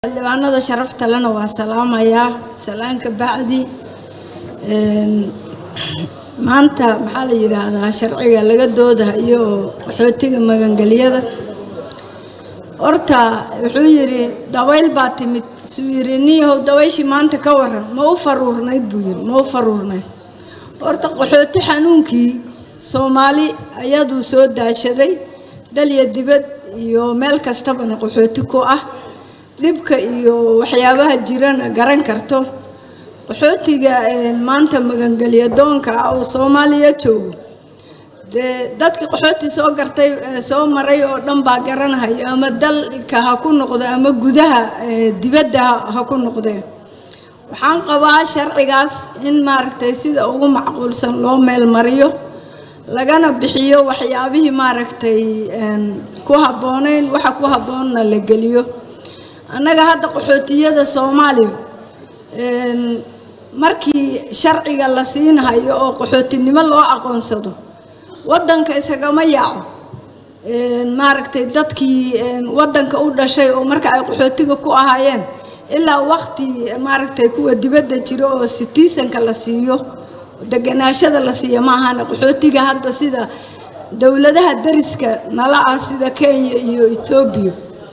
xildhibaanada sharafta lena waa salaamayaa salaanka bacdi maanta maxaa la yidhaahdaa sharciga laga doodahayo qaxootiga magangelyada horta wuxuu yidhi dabayl baa timid suu yidhi niyahow dabayshii maanta ka waran ma u faruurnayd buu yidhi ma u faruurnayd horta qaxooti xanuunkii soomaali ayaduu soo daashaday dalya dibad iyo meel kastabana qaxooti ku ah dhibka iyo waxyaabaha jirana garan karto qaxootiga maanta magangelya doonka ah oo soomaaliya joogo dee dadkii qaxooti soo gartay soo maray oo dhan baa garanahayo ama dalka ha ku noqdo ama gudaha dibadda ha ku noqdeen waxaan qabaa sharcigaas in maaragtay sida ugu macquulsan loo meel mariyo lagana bixiyo waxyaabihii maaragtay ku habbooneyn waxa ku habboonna la geliyo annaga hadda qaxootiyada soomaaliya markii sharciga la siinahayo oo qaxootinimo loo aqoonsado waddanka isagama yaaco maaragtay dadkii waddanka u dhashay oo marka ay qaxootiga ku ahaayeen ilaa waqti maaragtay kuwa dibadda jiro oo sitiisanka la siiyo deganaashada la siiyo ma ahana qaxootiga hadda sida dowladaha dariska nala ah sida kenya iyo etoobiya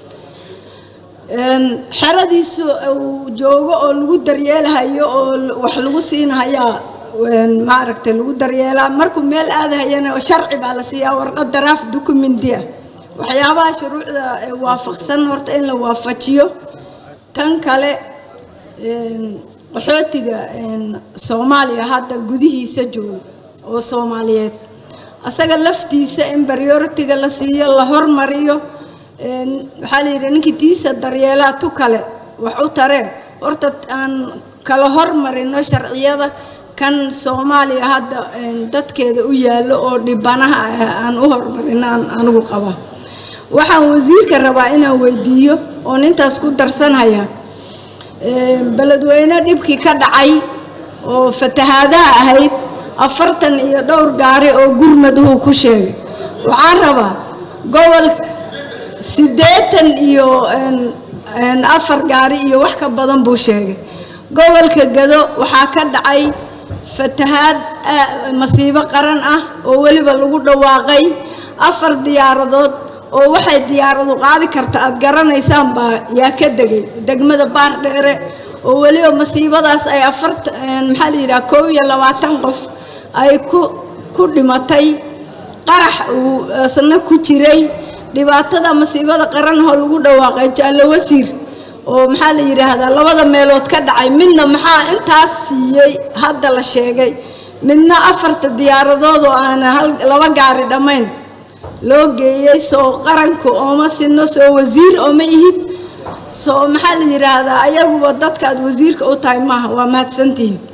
xeradiisu uu joogo oo lagu daryeelahayo oo wax lagu siinahayaa maaragtay lagu daryeelaa markuu meel aadahayana sharci baa la siiyaa warqad daraaf dukumenti ah waxyaabaha shuruucda waafaqsan horta in la waafajiyo tan kale qaxootiga soomaaliya hadda gudihiisa joogo oo soomaaliyeed asaga laftiisa in baryoritiga la siiyo la hormariyo waxaa la yidhi ninkii tiisa daryeelaa tu kale wax u taree horta aan kala hormarino sharciyada kan soomaaliya hadda dadkeeda u yaallo oo dhibanaha aan u hormarino aan anigu qabaa waxaan wasiirka rabaa inaan weydiiyo oo nintaas ku darsanaya beledweyne dhibkii ka dhacay oo fatahaadaha ahayd afartan iyo dhowr gaari oo gurmaduhu ku sheegay waxaan rabaa gobol siddeetan iyo afar gaari iyo wax ka badan buu sheegay gobolka gado waxaa ka dhacay fatahaad masiibo qaran ah oo weliba lagu dhawaaqay afar diyaaradood oo waxay diyaaradu qaadi karta aada garanaysaan baa yaa ka degay degmada baardheere oo weliba masiibadaas ay afarta maxaa la yidhaha koob iyo labaatan qof ay ku ku dhimatay qarax uu isna ku jiray dhibaatada masiibada qaranahoo lagu dhawaaqay jaallo wasiir oo maxaa la yidhaahdaa labada meelood ka dhacay midna maxaa intaas siiyey hadda la sheegay midna afarta diyaaradood oo aana hal laba gaari dhammayn loo geeyey soo qaranku ooma sino soo wasiir ooma ihid soo maxaa la yidhaahdaa ayaguba dadkaad wasiirka u tahay maaha waa mahadsantihiin